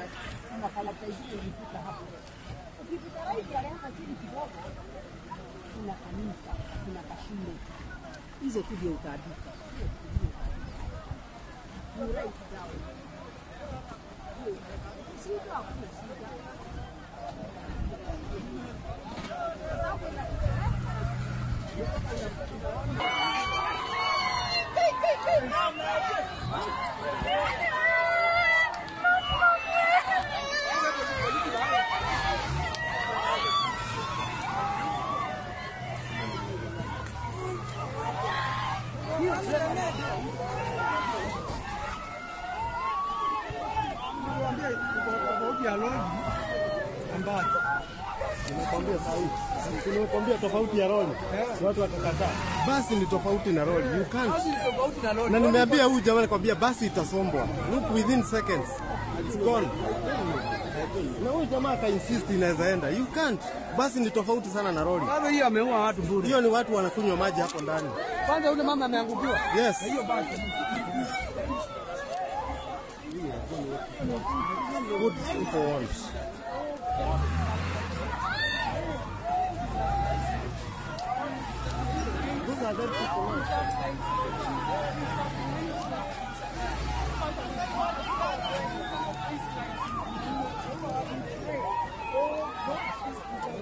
kuna kalata ingine ilifika hapo. Ukipita right haraka chini kidogo, kuna kanisa, kuna kashule, hizo tu ndio utaandika. You write down. Shida, hakuna shida. tofauti ya lori ambayo Nimekwambia sahihi. Nimekwambia tofauti ya lori. Watu watakataa. Basi ni tofauti na lori. You can't. basi ni tofauti na lori. Na nimeambia huyu jamaa nikwambia basi itasombwa. Look within seconds. It's gone. Na huyu jamaa aka insist inaweza enda. You can't. Basi ni tofauti sana na lori. Bado hiyo ameua watu bure. Hiyo ni watu wanakunywa maji hapo ndani. Kwanza yule mama ameangukiwa. Yes. Hiyo basi. Good people want. Those are dead people.